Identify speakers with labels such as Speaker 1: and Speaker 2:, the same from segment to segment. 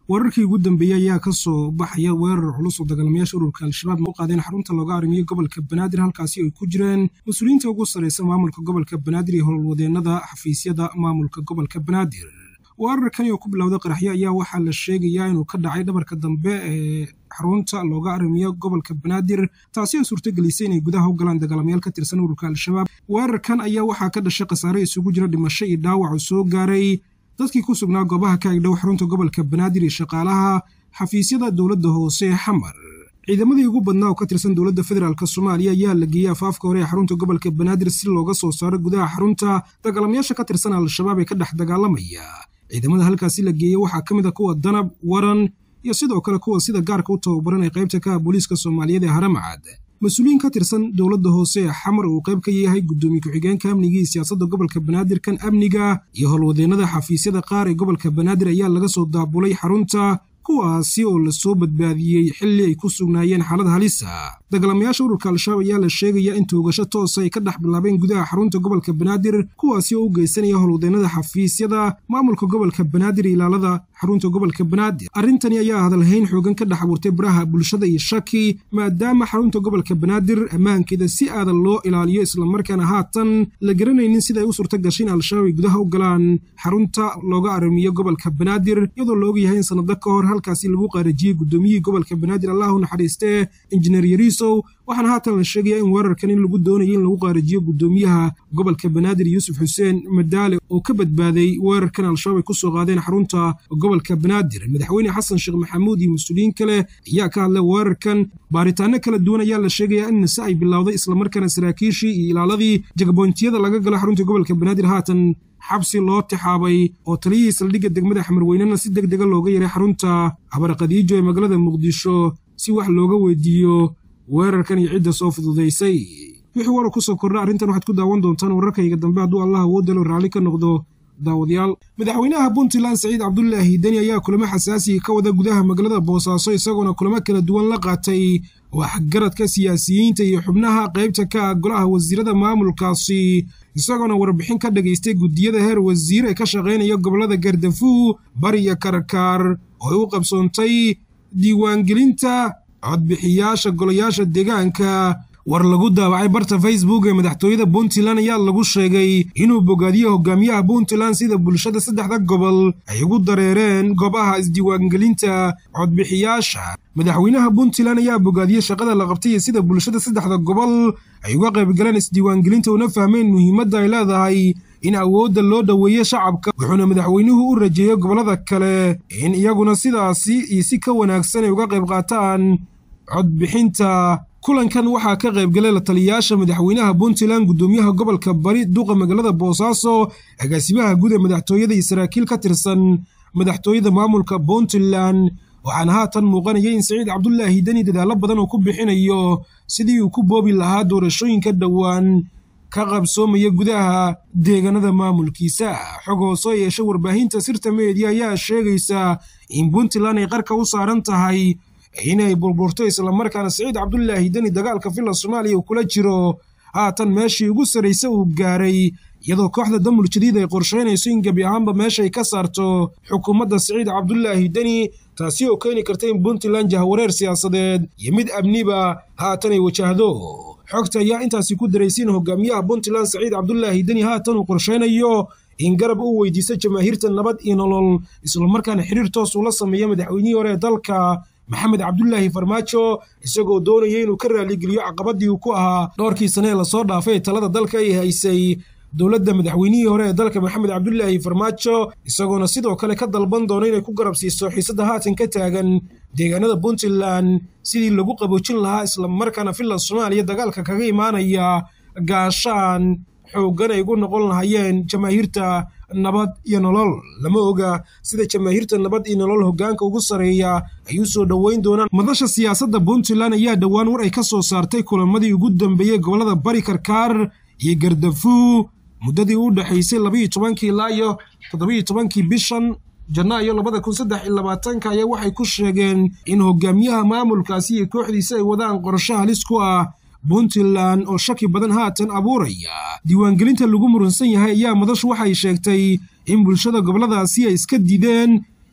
Speaker 1: wararkii ugu dambeeyey ayaa ka soo baxaya weerar culus oo dagaalamayaasha ururka al-shabaab u qaadeen xarunta looga arrimiyo gobolka banaadir halkaasi ay ku jireen mas-uuliyiinta ugu sarraysa maamulka gobolka banaadir iyo howlwadeenada xafiisyada maamulka gobolka banaadir weerarkani oo ku bilowda qaraxyo ayaa waxaa la sheegayaa inuu ka dhacay dhabarka dambe ee xarunta looga arrimiyo gobolka banaadir taasi oo suurtagelisay inay gudaha u galaan dagaalamayaal ka tirsan ururka al-shabaab weerarkan ayaa waxaa ka dhashay khasaare isugu jira dhimasho iyo dhaawac oo soo gaaray dadkii ku sugnaa goobaha ka agdhow xarunta gobolka banaadir iyo shaqaalaha xafiisyada dowladda hoose ee xamar ciidamadii ugu badnaa oo ka tirsan dowladda federaalk soomaaliya ayaa la geeyey afaafka hore ee xarunta gobolka banaadir si looga soo saaro gudaha xarunta dagaalamayaasha ka tirsan al-shabaab ee ka dhex dagaalamaya ciidamada halkaasi la geeyey waxaa ka mid a kuwa danab waran iyo sidoo kale kuwa sida gaarka u tababaran ee qaybta ka ah booliiska soomaaliyeed ee haramcad mas-uuliyiin ka tirsan dowladda hoose ee xamar uu qayb ka yahay guddoomiye ku-xigeenka amniga iyo siyaasadda gobolka banaadir kan amniga iyo howlwadeenada xafiisyada qaar ee gobolka banaadir ayaa laga soo daabulay xarunta kuwaasi oo lasoo badbaadiyey xilli ay ku sugnaayeen xaalad halisa dagaalamayaasha ururka al-shabaab ayaa la sheegaya in toogasho toosa ay ka dhex bilaabeen gudaha xarunta gobolka banaadir kuwaasi oo u geysanaya howlwadeenada xafiisyada maamulka gobolka banaadir iyo ilaalada xarunta gobolka banaadir arrintani ayaa hadalhayn xoogan ka dhex abuurtay baraha bulshada iyo shaki maadaama xarunta gobolka banaadir ammaankeeda si aadan loo ilaaliyo islamarkaana haatan la garanaynin sida ay u suurta gashay in al-shabaab ay gudaha u galaan xarunta looga arrimiyo gobolka banaadir iyadoo la ogyahay in sanado ka hor halkaasi lagu qaarajiyey guddoomiyihii gobolka banaadir allahu naxariistee injineer yariisow waxaana haatan la sheegaya in weerarkan in lagu doonayay in lagu qaarajiyo guddoomiyaha gobolka banaadir yuusuf xuseen madaale oo ka badbaaday weerarkan al-shabaab ay ku soo qaadeen xarunta gobolka banaadir madaxweyne xasan sheekh maxamuud iyo mas-uuliyiin kale ayaa ka hadlay weerarkan baaritaano kala duwan ayaa la sheegayaa in nise ay bilowday islamarkaana saraakiishii iyo ilaaladii jagaboontiyada laga galo xarunta gobolka banaadir haatan xabsi loo tixaabay oo taliyihii saldhigga degmada xamarweynena si deg dega looga yaray xarunta abarqadiijo ee magaalada muqdisho si wax looga weydiiyo weerarkan iyo cidda soo fududaysay wixii warar ku soo kordha arrintan waxaad ku daawan doontaan wararkayga dambe hadduu allah awoodalo raalli ka noqdo daawadayaal madaxweynaha puntland saciid cabdulaahi deni ayaa kulamo xasaasiga ka wada gudaha magaalada boosaaso isagoona kulamo kala duwan la qaatay waxgaradka siyaasiyiinta iyo xubnaha qaybta ka ah golaha wasiirada maamulkaasi isagoona warbixin ka dhagaystay guddiyada heer wasiir ee ka shaqaynaya gobollada gardafu bari iyo karkaar oo ay u qabsoontay diiwaangelinta codbixiyaasha golayaasha deegaanka war lagu daabacay barta facebook ee madaxtooyada puntland ayaa lagu sheegay inuu bogaadiyo hogaamiyaha puntland sida bulshada saddexda gobol ay ugu dareereen goobaha isdiiwaangelinta codbixiyaasha madaxweynaha puntland ayaa bogaadiyey shaqada la qabtay iyo sida bulshada saddexda gobol ay uga qaybgaleen isdiiwaangelinta una fahmeen muhiimadda ay leedahay in awoodda loo dhoweeyo shacabka wuxuuna madaxweynuhu u rajeeyey gobollada kale in iyaguna sidaasi iyo si ka wanaagsan ay uga qayb qaataan codbixinta kulankan waxaa ka qaybgalay la taliyayaasha madaxweynaha puntland guddoomiyaha gobolka bari duqa magaalada boosaaso agaasimaha guud ee madaxtooyada iyo saraakiil ka tirsan madaxtooyada maamulka puntland waxaana haatan muuqanaya in saciid cabdulaahi deni dadaallo badan oo ku bixinayo sidii uu ku boobi lahaa doorashooyinka dhowaan ka qabsoomaya gudaha deegaanada maamulkiisa xog hoosoo yeesha warbaahinta sirta meediya ayaa sheegaysa in puntland ay qarka u saaran tahay inay burburto islamarkaana saciid cabdulaahi deni dagaalka filla soomaaliya uu kula jiro haatan meeshii ugu sarraysa uu gaaray iyadoo kooxda damul jadiid ay qorshaynayso in gebi ahaanba meeshay ka saarto xukuumadda saciid cabdulaahi deni taasi oo keeni karta in puntland jahwareer siyaasadeed iyo mid amniba haatan ay wajahdo xogta ayaa intaasi ku daraysiin hogaamiyaha puntland saciid cabdulaahi deni haatan uu qorshaynayo in garab uu weydiisto jamaahiirta nabad iyo nolol islamarkaana xiriir toos uu la sameeyo madaxweynihii hore ee dalka maxamed cabdulaahi farmaajo isagoo doonaya inuu ka raaligeliyo caqabadii uu ku ahaa dhowrkii sane ee lasoo dhaafay talada dalka ay haysay dowladda madaxweynihii hore ee dalka maxamed cabdulaahi farmaajo isagoona sidoo kale ka dalban doona inay ku garab siiso xiisadda haatan ka taagan deegaanada puntland sidii lagu qaboojin lahaa islamarkaana filla soomaaliya dagaalka kaga imaanaya gaashaan xooggan ay ugu noqon lahayeen jamaahiirta nabad iyo nolol lama oga sida jamaahiirta nabad iyo nolol hoggaanka ugu sarreeya ay u soo dhoweyn doonaan madasha siyaasadda puntland ayaa dhowaan war ay ka soo saartay kulamadii ugu dambeeyey gobollada bari karkaar iyo gardafu muddadii u dhexaysay labaiyo tobankii ilaa iyo toddobiiyo tobankii bishan janaayo labada kun saddex iyo labaatanka ayaa waxay ku sheegeen in hogaamiyaha maamulkaasi iyo kooxdiisa ay wadaan qorsho halis ku ah puntland oo shaki badan haatan abuuraya diiwaangelinta lagu murunsan yahay ayaa madashu waxay sheegtay in bulshada gobolladaasi ay iska dideen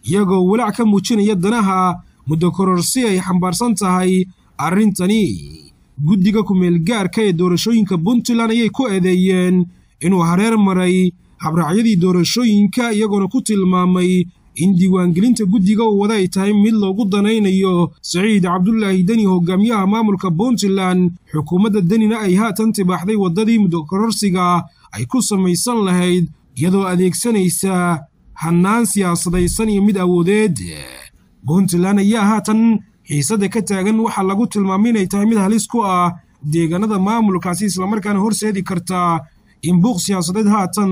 Speaker 1: iyagoo walaac ka muujinaya danaha muddo kororsi ay xambaarsan tahay arrintani guddiga ku-meelgaarka ee doorashooyinka puntland ayay ku eedeeyeen inuu hareer maray habraacyadii doorashooyinka iyagoona ku tilmaamay in diiwaangelinta guddiga uu wada ay tahay mid loogu danaynayo saciid cabdulaahi deni hogaamiyaha maamulka puntland xukuumadda denina ay haatan tibaaxday waddadii muddo kororsiga ay ku samaysan lahayd iyadoo adeegsanaysa hannaan siyaasadaysan iyo mid awoodeed puntland ayaa haatan xiisadda ka taagan waxaa lagu tilmaamay inay tahay mid halis ku ah deegaanada maamulkaasi islamarkaana horseedi karta in buuq siyaasadeed haatan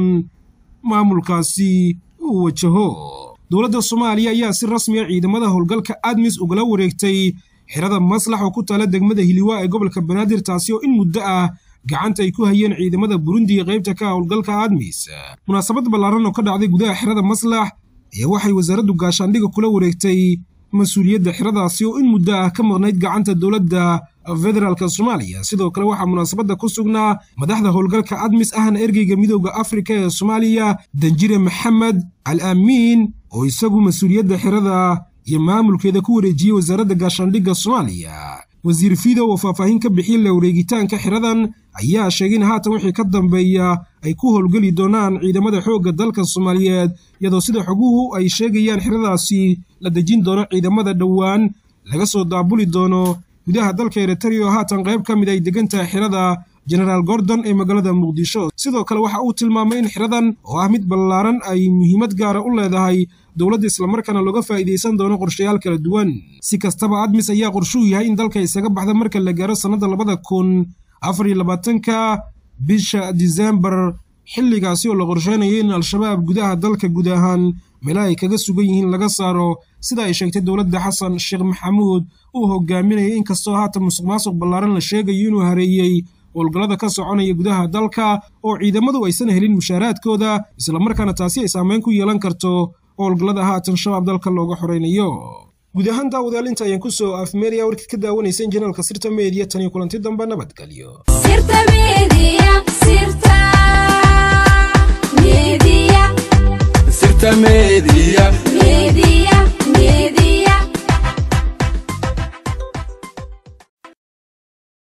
Speaker 1: maamulkaasi uu wajaho dowladda soomaaliya ayaa si rasmiya ciidamada howlgalka admis ugala wareegtay xirada maslax oo ku taala degmada hiliwaa ee gobolka banaadir taasi oo in muddo ah gacanta ay ku hayeen ciidamada burundi ee qaybta ka howlgalka admis munaasabad ballaaran oo ka dhacday gudaha xirada maslax ayaa waxay wasaaraddu gaashaandhiga kula wareegtay mas-uuliyadda xiradaasi oo in muddo ah ka maqnayd gacanta dowladda federaalk soomaaliya sidoo kale waxaa munaasabadda ku sugnaa madaxda howlgalka admis ahna ergeyga midooda afrika ee soomaaliya danjire maxamed al aamiin oo isagu mas-uuliyadda xirada iyo maamulkeeda ku wareejiyey wasaaradda gaashaandhigga soomaaliya wasiir fidow oo faahfaahin ka bixiyey la wareegitaanka xiradan ayaa sheegay in haatan wixii ka dambeeya ay ku howlgeli doonaan ciidamada xoogga dalka soomaaliyeed iyadoo sida xoguhu ay sheegayaan xiradaasi la dejin doono ciidamada dhowaan laga soo daabuli doono gudaha dalka eritrea oo haatan qayb ka mid ay degan tahay xirada genaraal gordon ee magaalada muqdisho sidoo kale waxa uu tilmaamay in xiradan oo ah mid ballaaran ay muhiimad gaara u leedahay dowladda islamarkaana looga faa'iidaysan doono qorshayaal kala duwan si kastaba admis ayaa qorshuu yahay in dalka isaga baxda marka la gaaro sannadda labada kun afar iyo labaatanka bisha disembar xilligaasi oo la qorsheynayo in al-shabaab gudaha dalka guud ahaan meelaha ay kaga sugan yihiin laga saaro sida ay sheegtay dowladda xasan sheekh maxamuud uu hogaaminayay inkastoo haatan musuq maasuq ballaaran la sheegayo inuu hareeyey howlgallada ka soconaya gudaha dalka oo ciidamadu aysan helin mushaaraadkooda islamarkaana taasi ay saameyn ku yeelan karto howlgallada haatan shabaab dalka looga xoraynayo guud ahaan daawadaalinta ayaan ku soo afmeeraya warkid ka daawanaysa injineelka sirta meediya tan iyo kulanti dambe nabadgelyo
Speaker 2: sirta media